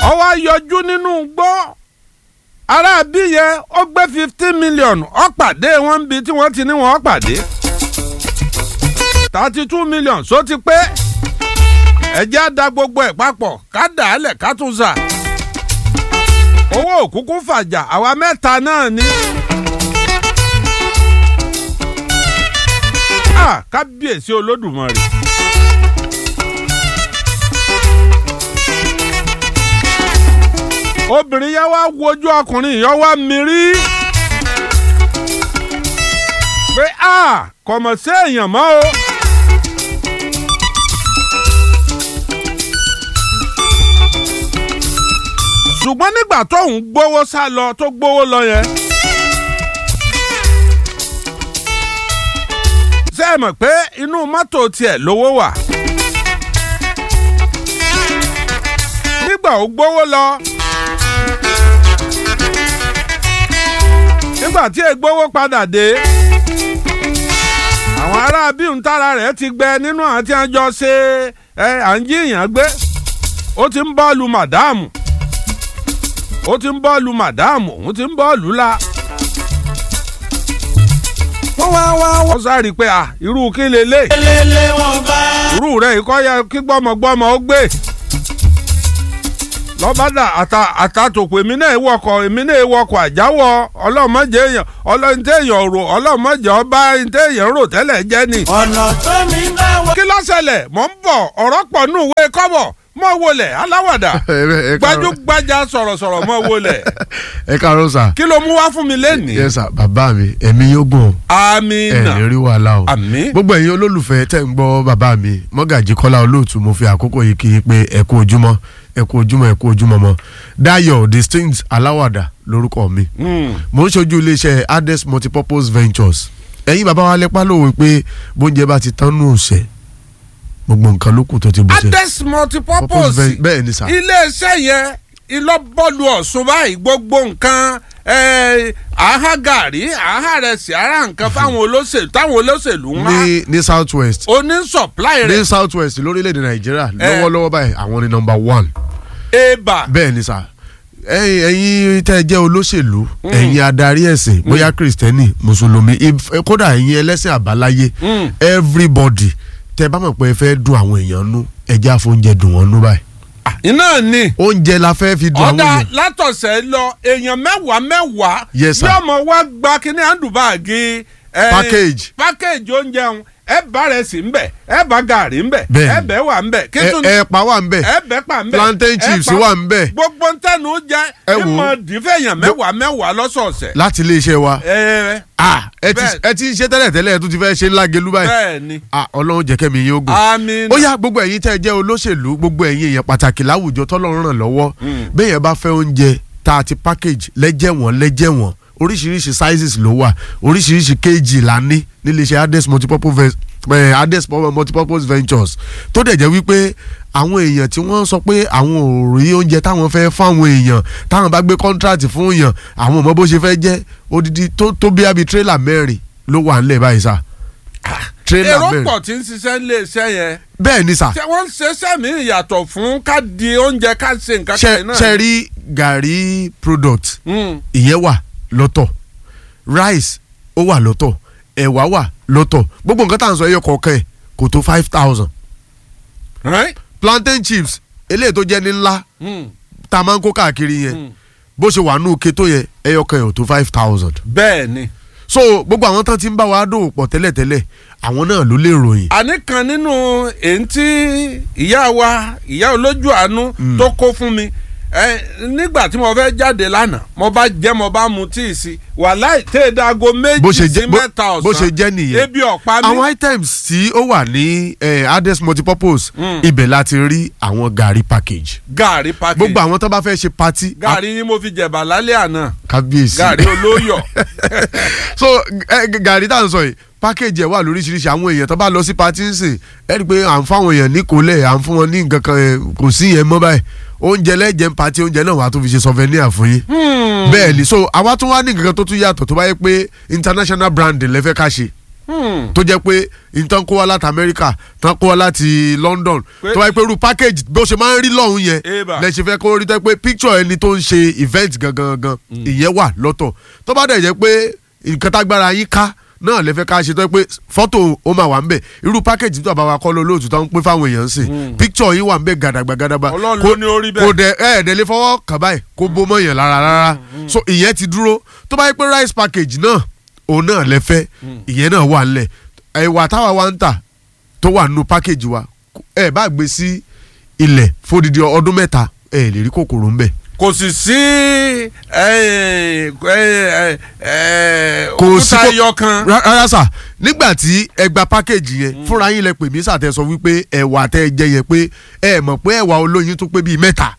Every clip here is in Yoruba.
ó wá yọjú nínú gbọ́ ará bí yẹn ó gbé fifteen million ó pàdé wọn bí tí wọ́n ti ní wọn ó pàdé thirty two million só ti pé ẹjẹ́ á da gbogbo ẹ̀ papọ̀ ká dà á lẹ̀ ká tún sà owó òkúkú fàjà àwa mẹ́ta náà ni. Ah, kábíyèsí olódùmarè. obìnrin yẹn wá wojú ọkùnrin yẹn wá mírí pé a kò mọ̀ sí èèyàn mọ́ o. ṣùgbọ́n nígbà tóun gbowó sá lọ tó gbowó lọ yẹn. ṣé ẹ mọ̀ pé inú mọ́tò tiẹ̀ lówó wà. nígbà ó gbowó lọ. nígbà tí ègbówó padà dé àwọn ará bíun tára rẹ̀ ti gbẹ nínú àti àjọ ṣe ẹ à ń jíyàn gbé ó ti ń bọ́ọ̀lù màdáàmù ó ti ń bọ́ọ̀lù màdáàmù òun ti ń bọ́ọ̀lù la. wọ́n wá wá wá. wọ́n sáré pé à irú kí lélẹ̀ lélẹ̀ wọn bá. irú rẹ̀ ikọ́ yẹ kí gbọ́mọgbọ́mọ ó gbé lọ́bàdà àtà àtàtòkò èmi náà wọkọ̀ èmi náà wọkọ̀ àjáwọ̀ ọlọ́mọdé èèyàn ọlọ́mọdé èèyàn rò ọlọ́mọdé ọba ẹ̀ńtẹ́ èèyàn rò tẹ́lẹ̀ jẹ́ ni. ọ̀nà tó mi bá wọ. kí ló ṣẹlẹ̀ mọ̀ ń bọ̀ ọ̀rọ̀ pọ̀ nù ìwé kọ́bọ̀ mọ̀ wọlé aláwàdà gbajúgbajà sọ̀rọ̀sọ̀rọ̀ mọ̀ wọlé ẹ káàárọ̀ sà. kí ló mú wá fún mi lẹ́nìí. yẹ sà bàbá mi ẹ̀mí yóò gùn ẹ̀ amina ní rí wàhálà o. àmín gbogbo ẹ̀yin olólùfẹ́ tẹ̀ ń gbọ́ bàbá mi mọ́gàjí kọ́lá olóòtú mo fi àkókò yìí kí i pé ẹ kú ojúmọ́ ẹ kú ojúmọ́ ẹ kú ojúmọ́ mọ́ Dayọ̀ distinct aláwàdà lórúkọ mi Mm. mo ń ṣojú iléeṣẹ́ Ades multipurpose ventures ẹ̀yin bàbá wa lẹ́pà lówe pé bóúnjẹ bá ti tán nù ọ̀sẹ̀ gbogbo nǹkan ló kù tó ti bù ṣe. ades multipurpose ven- bẹ́ẹ̀ ni sà. iléeṣẹ́ yẹn ìlọ́bọ̀lù ọ̀ṣun báyìí gbogbo nǹkan eh, àhá gàrí àhá rẹsì ara nǹkan fáwọn olóṣèlú táwọn olóṣèlú ń wá ní ní south west oní supply rẹ̀ ní south west lórílẹ̀‐èdè nàìjíríà lọ́wọ́lọ́wọ́ báyìí àwọn ni number one eba bẹ́ẹ̀ ni sà ẹ̀yin ẹ̀yin tẹ́ ẹ jẹ́ olóṣèlú ẹ̀yin adarí ẹ̀sìn bóyá kristẹni mùsùlùmí if- kódà ẹ̀yin ẹlẹ́sìn àbáláyé Mm. everybody tẹ́ bá mọ̀ pé ẹ fẹ́ dùn àwọn èèyàn nú ẹja fóúnjẹ dùn wọ́n nú báyìí iná ni oúnjẹ la fẹ́ fi dùn àwọn ọ̀dà èèyàn látọ̀sẹ̀ lọ èèyàn mẹ́wàá mẹ́wàá Yes, sir. yóò mọ̀ wá gba kíní àndùbáàgì eh, Package. package oúnjẹ ọ̀hún ẹ bá rẹ̀ sí ńbẹ̀ ẹ bá gàrí ńbẹ̀ Bẹ́ẹ̀ni. ẹ bẹ̀ wà ńbẹ̀ kí Ẹ- tún ẹ̀pà wà ń bẹ̀ ẹ bẹ̀ pa ńbẹ̀ plantain ẹ chips pa- wà ń bẹ̀ gbogbo ntẹnu jẹ Ẹ ẹ wò ó. mọ dìfẹ̀yàn mẹ́wàá mẹ́wàá lọ́sọ̀ọ̀sẹ̀. láti iléeṣẹ́ wa ẹ Ah, ẹ ti Bẹ́ẹ̀. ẹ ti ń ṣe tẹ́lẹ̀ tẹ́lẹ̀ ẹ tún ti fẹ́ ṣe ńlá gelu báyìí bẹ́ẹ̀ ni Ah, ọlọ́run jẹ́ kẹ́mi yín ogun àmín ó yá gbogbo ẹ̀yin tẹ́ ẹ jẹ́ olóṣèlú gbogbo ẹ̀yin èèyàn pàtàkì láwùjọ tọ́lọ́run ràn lọ́wọ́ bẹ́ẹ̀ yẹn bá fẹ́ oúnjẹ tá a ti package lẹ́jẹ̀wọ̀n lẹ́jẹ̀wọ̀n oríṣiríṣi sizes ló wà oríṣiríṣi kg la ní níléeṣẹ́ Ades multipurpose ven- eh, Ades multipurpose ventures tó dẹ̀ jẹ́ wípé àwọn èèyàn tí wọ́n sọ pé àwọn ò rí oúnjẹ táwọn fẹ́ fáwọn èèyàn táwọn bá gbé contract fún èèyàn àwọn ò mọ bó ṣe fẹ́ jẹ́ odidi tó tó bí abi tírélà mẹ́rin ló wà nílẹ̀ báyìí sá tírélà èrò mẹ́rin pọ̀ tí ń ṣiṣẹ́ nílé iṣẹ́ yẹn bẹ́ẹ̀ ni sà ṣé wọ́n ń ṣe sẹ́mi ìyàtọ̀ fún ká di oúnjẹ ká ṣe nǹkan ṣe kan náà. ṣe rí gàrí product Mm. ìyẹn wà lọ́tọ̀ rice ó wà lọ́tọ̀ ẹ̀wà wà lọ́tọ̀ gbogbo nǹkan tá à ń sọ ẹyọ kọ̀ọ̀kan ẹ̀ kò tó five thousand Right? plantain chips eléyìí tó jẹ́ ní ńlá Mm. tá a máa ń kó káàkiri yẹn Mm. bó ṣe wà nù ké tó yẹ ẹyọ kan ẹ̀ ò tó five thousand bẹ́ẹ̀ ni so gbogbo àwọn tán ti ń bá wa dòwò pọ̀ tẹ́lẹ̀tẹ́lẹ̀ àwọn náà ló lè ròyìn àní kan nínú èyí tí ìyá wa ìyá olójú àánú tó kó fún mi ẹ nígbà tí mo fẹ́ jáde lánàá mo bá jẹ́ mo bá mu tíì sí wàláì tẹ́ ẹ dago bó ṣe méjì sí jẹ́ bó- mẹ́ta ọ̀sán bó ṣe jẹ́ nìyẹn ebi ọ̀pá mi àwọn items tí ó wà ní eh, Ades multipurpose Mm. ibẹ̀ láti rí àwọn gàrí package gàrí package gbogbo àwọn tó bá fẹ́ ṣe party gàrí ni mo fi jẹ̀bà lálẹ́ àná kábíyèsí gàrí olóyọ̀ so eh, g- gàrí tá à ń sọ yìí package ẹ̀ wà lóríṣiríṣi àwọn èèyàn tó bá lọ sí party ń sìn ẹ rí i pé à ń fáwọn èèyàn ní kólẹ̀ à ń fún wọn ní nǹkan kan eh, kò sí yẹn mọ́ báyìí oúnjẹ lẹ́jẹ̀ ń party oúnjẹ náà wà á tún fi ṣe souvenir fún yín Hmm. bẹ́ẹ̀ ni so àwa tún wá ní nǹkan kan tó tún yàtọ̀ tó bá yẹ pé international branding lẹ́fẹ́ ká ṣe Hmm. tó jẹ́ pé nǹkan kó wá láti Amẹ́ríkà tán kó wá láti London Pé- tó wáyé pé irú package bó ṣe máa ń rí lọ́hùn yẹn Eba. lẹ ṣe fẹ́ kó rí tẹ́ pé picture ẹni tó ń ṣe event gangan gangan ìyẹn wà lọ́tọ̀ tó bá dẹ̀ jẹ́ pé nǹkan tágbára yín ká náà lè fẹ́ ká ṣe tó yẹ pé fọ́tò ó máa wà ń bẹ̀ irú package tó àbáwá kọ́ ló lóòtú tó ń pín fáwọn èèyàn sí picture yín wà ń bẹ̀ gàdàgbà gàdàgbà Ọlọ́run kó- ló ní ó rí bẹ́ẹ̀. kó dẹ ẹ ẹ̀ẹ́dẹ̀ lè fọwọ́ kàn báyìí kó bó mọ́ yẹn lára rárá so ìyẹn ti dúró tó bá yẹ pé rice package náà òun náà lẹ fẹ́ ìyẹn náà wà ńlẹ̀ ẹ̀wà táwa wa ń tà tó wà nínú package wa ẹ bá gbé sí ilẹ̀ fódìdí ọdún mẹ́ta ẹ lè rí kòkòrò ńbẹ̀ kò sì sí ẹ, ẹ, ẹ, kò sí òkúta kò- ẹyọ kan Rá- rárá sà nígbà tí ẹ gba package yẹn fúnra yín lẹ pè mí sàtẹ sọ wípé ẹ̀wà tẹ jẹ yẹn pé ẹ mọ̀ pé ẹ̀wà olóyin tó pé bíi mẹ́ta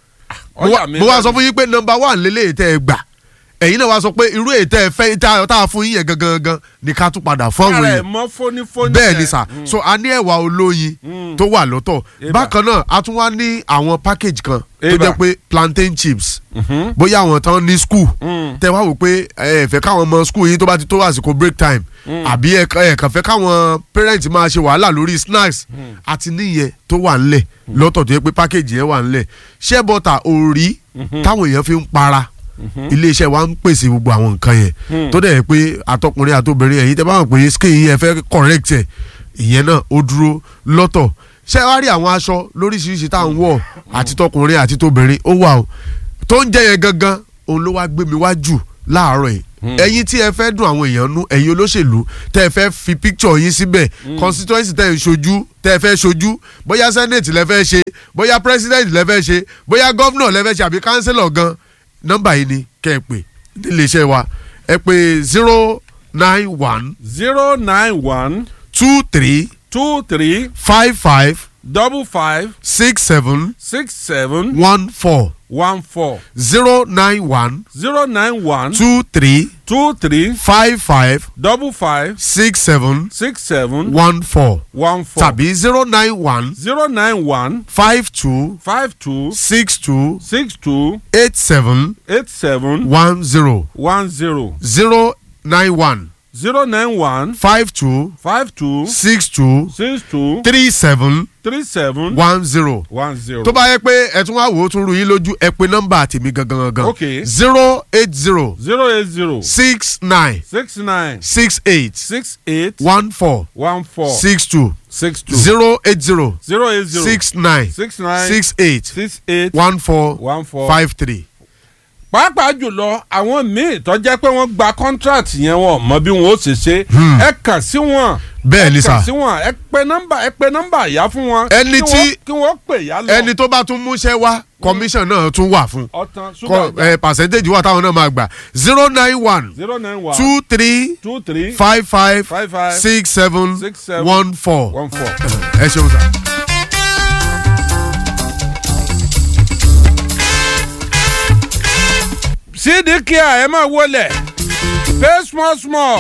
mo ọjà wá- mi mo wá lẹ́nu. sọ fún yín pé nọmba one lélẹ̀ tẹ́ ẹ gbà ẹ̀yin náà wá sọ pé irú ètò ẹ fẹ́ tá tá a fún yín yẹn gangan gangan ni ká tún padà fún àwọn Kára ẹ̀ èèyàn mọ́ fónífóní bẹ́ẹ̀ yẹn. ni sà so a ní ẹ̀wà olóyin Mm. tó wà lọ́tọ̀ Eba. bákan náà a tún wá ní àwọn package kan tó Eba. jẹ́ pé plantain chips Mhm. bóyá àwọn tán ní school Mm. tẹ wá wò pé ẹ fẹ́ káwọn ọmọ school yín tó bá ti tó àsìkò break time àbí ẹ ẹ kàn fẹ́ káwọn parent máa ṣe wàhálà lórí snacks àti níyẹn tó wà ńlẹ̀ lọ́tọ̀ tó yẹ pé package yẹn wà ńlẹ̀ shea butter òrí táwọn èèyàn fi ń para iléeṣẹ́ wa ń pèsè gbogbo àwọn nǹkan yẹn tó dẹ̀ yẹ pé àtọkùnrin àtobìnrin ẹ̀yin tẹ́ bá mọ̀ pé skin yín ẹ fẹ́ correct ẹ̀ ìyẹn náà ó dúró lọ́tọ̀ ṣé wá rí àwọn aṣọ lóríṣiríṣi tá à ń wọ̀ àti tọkùnrin àti tóbìnrin ó wà o tó ń jẹ́ yẹn gangan òun ló wá gbé mi wá jù láàárọ̀ yìí ẹ̀yin tí ẹ fẹ́ dùn àwọn èèyàn nú ẹ̀yin olóṣèlú tẹ́ ẹ fẹ́ fi picture yín síbẹ̀ constituency tẹ́ ẹ ń ṣojú tẹ́ ẹ fẹ́ ṣojú bóyá senate lẹ fẹ́ ṣe bóyá president lẹ fẹ́ ṣe bóyá governor lẹ fẹ́ ṣe àbí councillor gan nọ́mbà yìí ni kẹ́ ẹ pè nílé iṣẹ́ wa ẹ pè zero nine one zero nine one two three two three five five double five six seven six seven one four one four zero nine one zero nine one two three two three five five double five six seven six seven one four one four tàbí zero nine one zero nine one five two five two six two six two eight seven eight seven one zero one zero zero nine one zero nine one five two five two six two six two three seven three seven one zero. one zero. tó bá yẹ pé ẹ tún wá wò ó tún ru yín lójú ẹ pé nọ́mbà tèmi gangan gangan Okay. zero eight zero zero eight zero six nine six nine six eight six eight one four one four six two six two zero eight zero zero eight zero six nine six nine six eight six eight one four one four five three. pàápàá jùlọ àwọn míì tó jẹ́ pé wọ́n gba contract yẹn wọn mọ bí wọn ó ṣe ṣe ẹ kàn sí wọn bẹ́ẹ̀ ni ẹ sà kàn sí wọn ẹ pe nọ́mbà ẹ pe nọ́mbà ìyá fún wọn Ẹni kí tí- wọ́n- kí wọ́n pè yá lọ ẹni tó bá tún múṣẹ́ wá commission náà tún wà fún ọ̀tàn Kọ- ṣúgà ẹ, percentage wà táwọn náà máa gbà zero nine one zero nine one two three two three five five Five five six seven six seven one four one four. ẹ ṣeun sà. sídìkìá ẹ máa wọlé pay small small.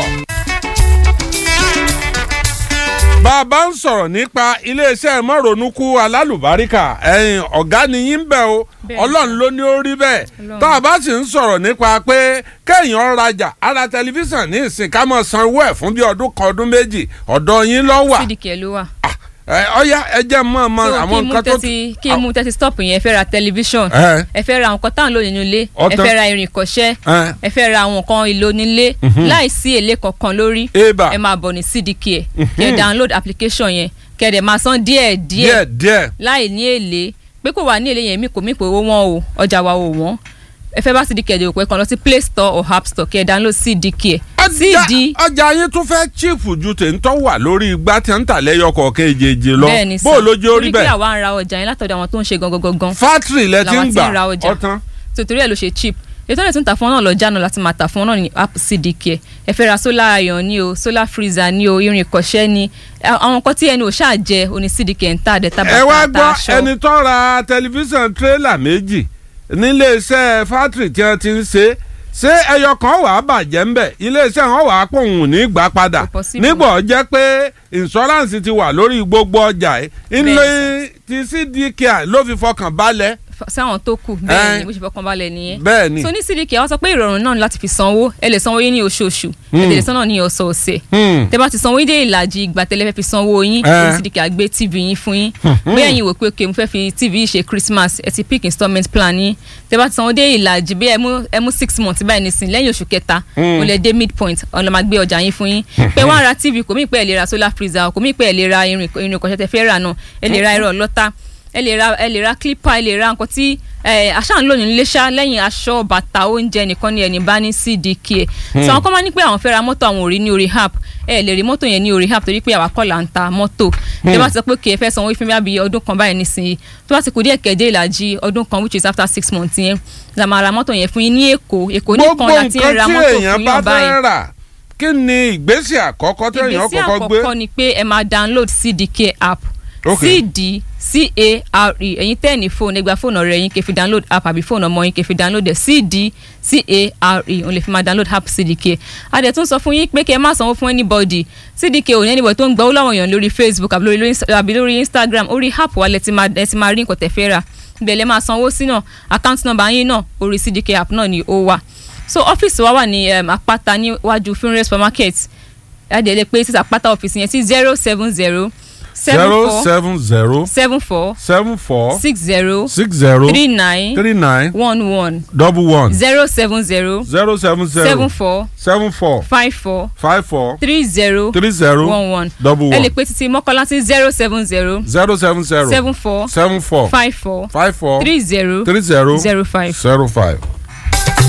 bàbá ń sọ̀rọ̀ nípa iléeṣẹ́ mọ́rònúkú alálùbáríkà ẹ̀yìn ọ̀gá ni yín bẹ̀ o Bẹ́ẹ̀. ọlọ́run ló ní ó rí bẹ́ẹ̀ Ọlọ́run. tá a bá sì ń sọ̀rọ̀ nípa pé kéèyàn rajà ara tẹlifíṣàn ní ìsìn ká mọ̀ sanwó ẹ̀ fún bí ọdún kan ọdún méjì ọ̀dọ̀ yín ló wà cdk ló wà. ẹ ọ̀yá ẹ jẹ́ mọ́ ọmọ so kí àwọn mú nǹkan tó tẹ́tí kí mú tẹ́tí stop yẹn ẹ fẹ́ ra tẹlifíṣàn Ẹ. ẹ fẹ́ ra nǹkan táwọn lò nínú ilé ẹ Ọ̀tán. fẹ́ ra irin ìkọ́ṣẹ́ Ẹ. ẹ fẹ́ ra àwọn nǹkan èlò nílé láì sí èlé kankan lórí Eba. ẹ máa bọ̀ ní cdk ẹ kẹ́ ẹ download application yẹn kẹ́ ẹ dẹ̀ máa san díẹ̀ díẹ̀ díẹ̀ díẹ̀ láì ní èlé pé kò wà ní èlé yẹn mi kò mí pé owó wọn o ọjà wa ò wọ́n ẹ fẹ́ bá cdk ẹ̀ dẹ̀ òpẹ́ kan lọ sí play store or app store kẹ́ ẹ download cdk ẹ̀ ọjà cd ọjà yín tún fẹ́ chíìfù ju tèǹtọ́ wà lórí igbá tí ń tà lẹ́yọ kọ̀ọ̀kan èjèèjì lọ bẹ́ẹ̀ ni bó o lójú orí torí pé bẹ́ẹ̀ àwa ń ra ọjà yẹn látọ̀dọ̀ àwọn tó ń ṣe gangan gangan fátìrì lẹ ti làwọn ń ti ń ra gbà ọjà. ọ̀tán tòtòrí ẹ̀ ló ṣe cheap ètò ìrètí ń ta fún ọ náà lọ́jà náà láti máa tà fún ọ náà ní app cdk ẹ fẹ́ ra solar iron ní o solar freezer ní o irin ìkọ́ṣẹ́ ní àwọn nǹkan tí ẹni ò ṣáà jẹ oní cdk ń tà dẹ̀ tábà ẹ wá tà gbọ́ aṣọ ẹni tó ra tẹlifíṣàn tírélà méjì níléeṣẹ́ fátìrì tí wọ́n ti ń ṣe ṣé ẹyọ kan wà á bàjẹ́ ń bẹ̀ iléeṣẹ́ wọn wà á pòun ní gbà padà Kò possible. nígbà ó jẹ́ pé ìǹṣọ́ráǹsì ti wà lórí gbogbo ọjà yìí ńlẹ Bẹ́ẹ̀ ti cdk ló fi fọkàn balẹ̀ sáwọn tó kù bẹ́ẹ̀ ni bó ṣe fọkàn balẹ̀ nìyẹn bẹ́ẹ̀ ni so ní cdk wọ́n sọ pé ìrọ̀rùn náà ni láti fi sanwó ẹ lè sanwó yín ní oṣooṣù ẹ lè sanwó ní ọ̀sọ̀ọ̀sẹ̀ Hmm. tẹ bá ti sanwó yín dé ìlàjì ìgbà tẹ́lẹ̀ fẹ́ fi sanwó yín Eh. ní cdk á gbé tv yín fún yín bóyá ẹ̀yin wò pé ok mo fẹ́ fi tv yìí ṣe christmas ẹ ti pick installment plan yín tẹ bá ti sanwó dé ìlàjì bí ẹ mú ẹ mú six months báyìí nísìnyí lẹ́yìn oṣù kẹta o lè dé midpoint ọ̀nà máa gbé ọjà yín fún yín pé wọ́n á ra tv kò mí pé ẹ lè ra solar freezer kò mí pé ẹ lè ra irin irin ìkọ̀ṣẹ́ tẹ fẹ́ rà náà ẹ lè ra ẹ̀rọ ọlọ́ta ẹ lè ra ẹ lè ra clipper ẹ lè ra nǹkan tí ẹ àṣà ń lò nílé ṣá lẹ́yìn aṣọ bàtà oúnjẹ nìkan ni ẹni bá ní cdk ẹ sọ àwọn kan máa ní pé àwọn fẹ́ ra mọ́tò àwọn ò rí ní orí app ẹ lè rí mọ́tò yẹn ní orí app torí pé àwa kọ́ là ń ta mọ́tò tẹ bá ti sọ pé kì í fẹ́ sanwó fún mi bí ọdún kan báyìí nísìnyí tó bá ti kù díẹ̀ kẹ́dé ìlàjì ọdún kan which is after six months yẹn la máa ra mọ́tò yẹn fún yín ní èkó èkó gbogbo nìkan láti nǹkan ra tí mọ́tò èèyàn fún bá yàn báyìí fẹ́ rà kí ni ìgbésẹ̀ àkọ́kọ́ tí èèyàn ìgbésí kọ́kọ́ gbé àkọ́kọ́ ni pé ẹ máa download cdk app Ok. cd c-a-r-e ẹ̀yin tẹ́ ẹ̀ ní fóònù ẹgbàá fóònù ọ̀rẹ́ yín kẹ́ fi download app àbí fóònù ọmọ yín kẹ́ fi download ẹ̀ cd c-a-r-e òun lè fi máa download app cdk a dẹ̀ tún sọ fún yín pé kẹ́ ẹ má sanwó fún anybody cdk ò ní anybody tó ń gbọ́ lọ́wọ́ èèyàn lórí facebook àbí lórí àbí lórí instagram orí app wa lẹ ti máa ẹ ti máa rí nǹkan tẹ́ fẹ́ rà ibẹ̀ lẹ máa sanwó sí náà account number yín náà orí cdk app náà ni ó wà so ọ́fíìsì wa wà ní um, àpáta níwájú finre supermarket adìẹ pé títà pátá ọ́fíìsì yẹn sí zero seven zero seven zero four seven zero seven four seven four six zero six zero three nine three nine one one double one zero seven zero zero seven seven zero four seven four five four five four three zero three zero one one double ẹ lè one pe títí mọ́kànlá sí zero seven zero zero seven zero seven four seven four five four five four three zero three zero zero five. zero five.